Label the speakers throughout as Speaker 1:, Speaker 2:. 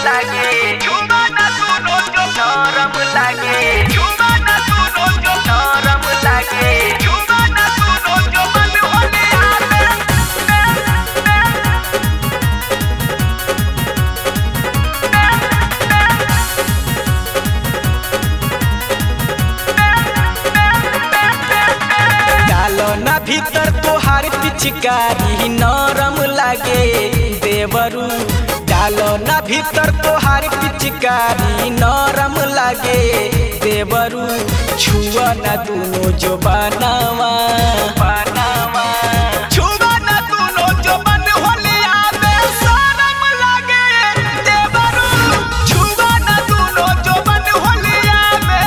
Speaker 1: लागे झुमा ना सुनो जो नरम लागे झुमा ना सुनो जो नरम लागे झुमा ना सुनो जो मन होले आवे
Speaker 2: डालो ना भीतर तोहार पिचकारी नरम लागे देवरू डालो ना भीतर तोहार पिचकारी नरम लागे देवरू छुआ ना दुनो जो बनावा बनावा छुआ ना दुनो जो बन होले आवे शरम लागे देवरू छुआ ना दुनो जो बन होले आवे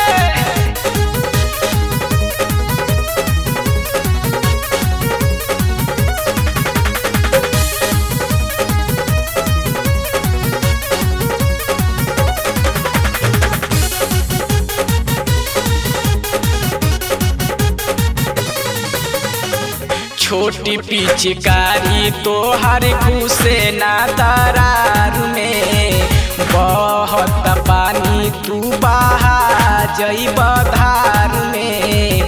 Speaker 2: छोटी पिचकारी तोहर घुसे ना दरार में बहत पानी तू बहा जइब धार में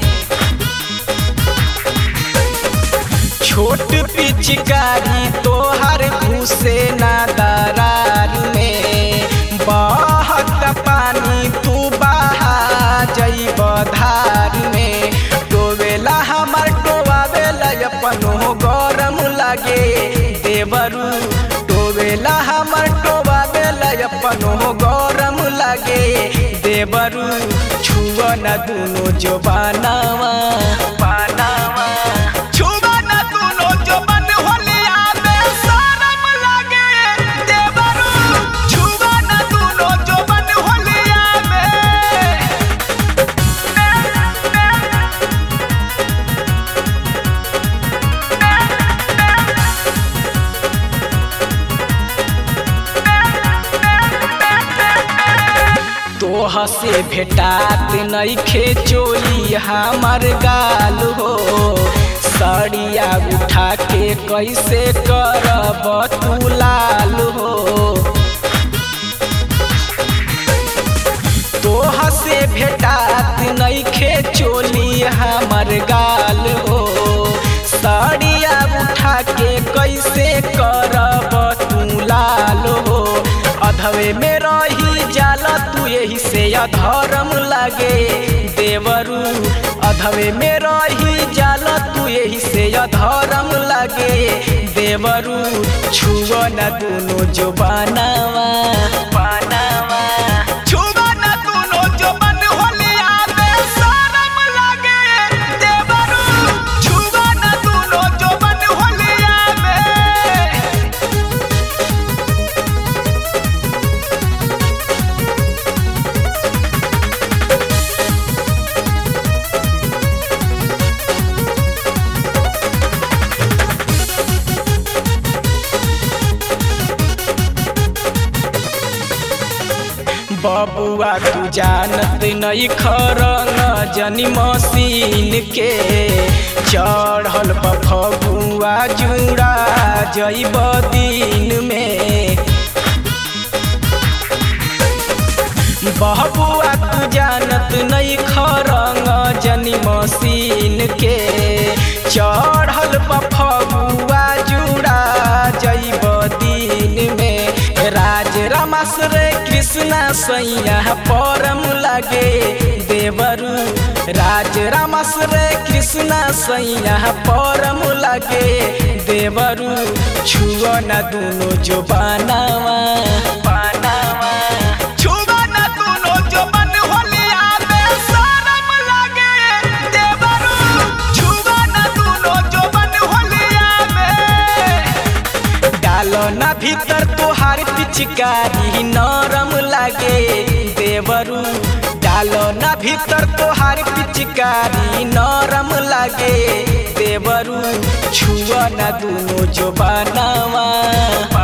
Speaker 2: छोट पिचकारी तोहर घुसे ना दरार में बहत पानी तू बहा जइब धार में डोबेला हमर डोबावेला अपनो गरम लागे देवरू डोबेला हमर डोबावेला अपनो गरम लागे देवरू छुआ न दुनो जो बनावा बनावा छुआ न दुनो जो बन होले आवे शरम लागे देवरू छुआ न दुनो जो बन होले आवे तोह से भेटात नइखे चोली हमर गाल हो सड़िया उठा के कैसे करब तू लाल हो तोह से भेटात नइखे चोली हमर गाल हो सड़िया उठा के कैसे करब तू लाल हो अधवे में रही जाला तू यही से अधर्म लागे देवरू अधवे में रही जाला तू यही से अधर्म लागे देवरू छुआ न दुनो जो बनावा बनावा छुआ न दुनो जो बन होले आवे शरम लागे देवरू छुआ न दुनो जो बन होले आवे बबुआ तू जानत नहीं खरंग जनी मशीन के चढ़ल बफगुआ जुड़ा जइब दिन में बबुआ तू जानत नहीं खरंग जनी मशीन के चढ़ल बफगुआ जुड़ा जइब दिन में राज रामाश्र कृष्णा सैया परम लागे देवरू राज रामाश्र कृष्णा सैया परम लागे देवरू छुआ न दुनो जो बनावा बनावा छुआ न दुनो जो बन होले आवे शरम लागे देवरू छुआ न दुनो जो बन होले आवे डालो ना भीतर तोहार पिचकारी नरम लागे देवरू डालो ना भीतर तोहार पिचकारी नरम लागे देवरू छुआ ना दुनो जो बनावा